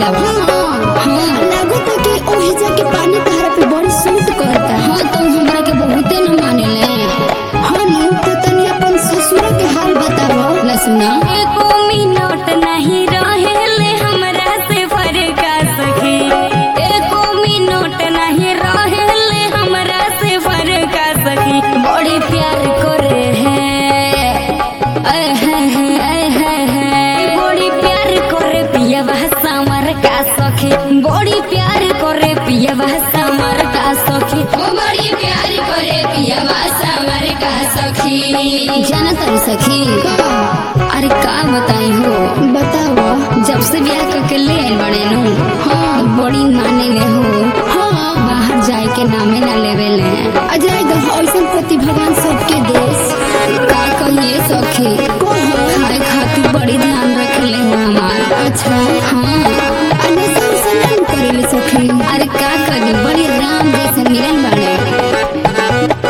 बा हाँ लागत कि ओही जाके पानी तहरा पे बड़ी सूट करता हाँ तो हमरा के बहुते न मानेले हाँ नु तो तनी अपन ससुर के हाल बताओ लसुना एको मिनट नहीं रहेले हमरा से फरका सखी एको मिनट नहीं रहेले हमरा से फरका सखी बड़ी प्यार करे है ऐ है है, ऐ है है। बड़ी प्यार करे पिया समर का सखी बड़ी प्यार करे पिया समर का सखी ओ बड़ी प्यार करे पियवा समर का सखी जाना तारी सखी अरे का बताई हो बताओ जब से ब्याह करके ले आइल बड़े नु हाँ बड़ी माने ले हो हाँ बाहर जाए के नामे ना लेवे ले अजय गह ऐसन पति भगवान सबके देश का कहिए सखी खाए खातिर बड़ी ध्यान रखले हो हमार अच्छा हाँ अनसा उसा नहीं करेले सखी अरे का करी बड़ी राम जैसे मिलन बड़े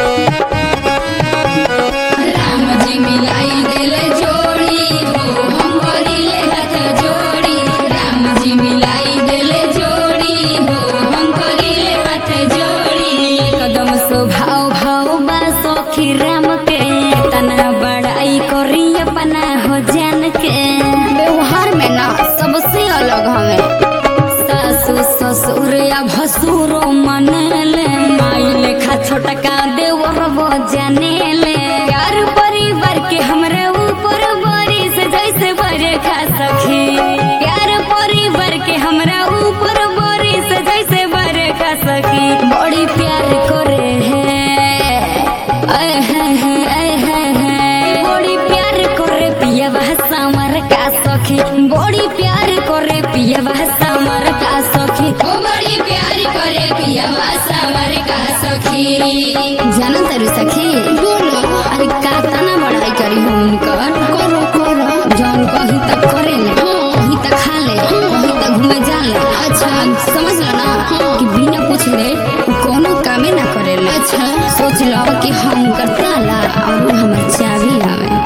राम जी मिलाई दिल जोड़ी हो हम करिले हाथ जोड़ी राम जी मिलाई दिल जोड़ी हो हम करिले हाथ जोड़ी कदम स्वभाव भाव बा सखी राम के तना बड़ाई करी अपना हो जान के व्यवहार में ना सबसे अलग हमें सासु ससुर या भसुरो मनले माई लेखा छोटका देवर वो जानेले यार परिवार के हमरा ऊपर बारिश जैसे बरखा सखी यार परिवार के हमरा ऊपर बारिश जैसे बरखा सखी बड़ी प्यार करे है ऐ है है, ऐ है है। बड़ी प्यार करे पिया समर का सखी बड़ी प्यार करे पिया समर का सखी ओ बड़ी प्यार करे पियवा समर का सखी जाना तारी सखी बोलो अरे का तना बड़ाई करी हो उनकर करो करो जौन कही तक करे ले कही तक खा ले कही तक घूमे जा ले अच्छा समझ लो ना कि बिना पूछले उ कोनो कामे ना करे ले अच्छा सोच लो कि हम कर ताला और उ हमर चाबी आवे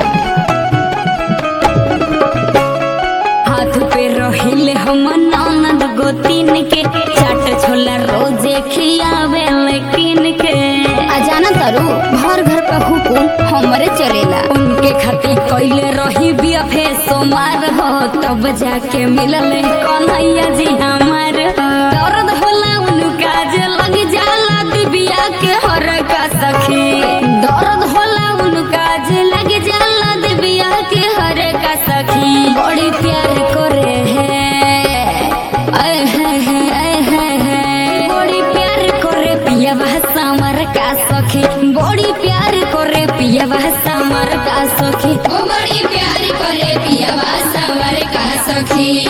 हाथ पे रहिले हम ननद गोतीन के चाट छोला रोजे खियावे लेकिन के आ जाना तारू घर घर का हुकुम हमरे चलेला उनके खातिर कैले रही बियफे सोमार हो तब जाके मिलल कन्हैया जी हमार दर्द होला उनका जे लग जाला दिबिया के हर का सखी दर्द होला उनका जे लग जाला दिबिया के हर का सखी बड़ी प्यार करे है ऐ है